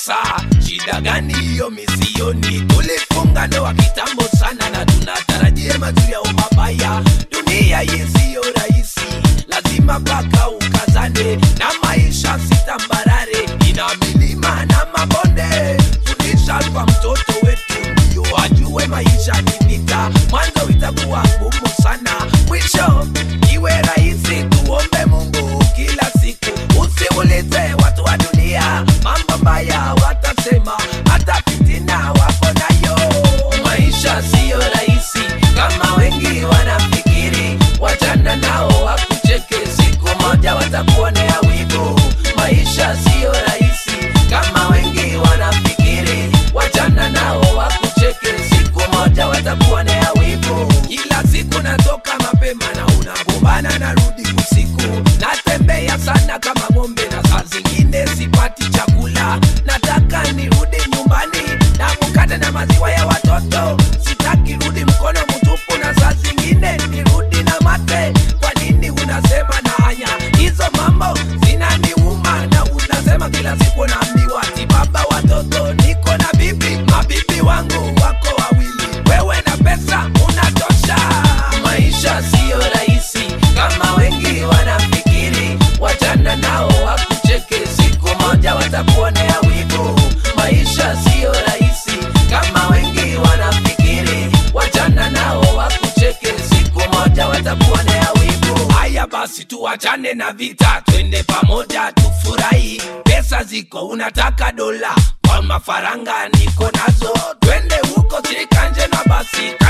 sasa shida gani hiyo misioni tulifunga ndoa kitambo sana na tunatarajia mazuri au mabaya dunia hii siyo rahisi lazima paka ukazane na maisha sitambarare ina milima na mabonde fundisha kwa mtoto wetu ndio ajue maisha ni vita mwanzo itakuwa ngumu sana mwisho iwe rahisi tuombe mungu kila siku usiulize watu wa dunia mambo mbaya watasema hata fitina wako nayo maisha siyo rahisi kama wengi wanafikiri wachana nao wakucheke siku moja watakuonea wivu maisha siyo rahisi kama wengi wanafikiri wachana nao wakucheke siku moja watakuonea wivu kila siku natoka mapema na unagombana narudi usiku natembea sana kama ng'ombe na saa zingine sipati chakula nataka nirudi nyumbani na mkate na maziwa ya watoto sitaki rudi mkono mtupu na saa zingine nirudi na mate kwa nini unasema na hanya hizo mambo zinaniuma na unasema kila siku naambiwa ti baba watoto niko na bibi mabibi wangu wako wawili wewe na pesa unatosha maisha siyo rahisi kama wengi wanafikiri wachana nao wakucheke siku moja watakuonea wivu maisha siyo rahisi kama wengi wanafikiri wachana nao wakucheke siku moja watakuonea wivu haya basi tuachane na vita twende pamoja tufurahi pesa ziko unataka dola kwa mafaranga niko nazo twende huko sirikanje na basi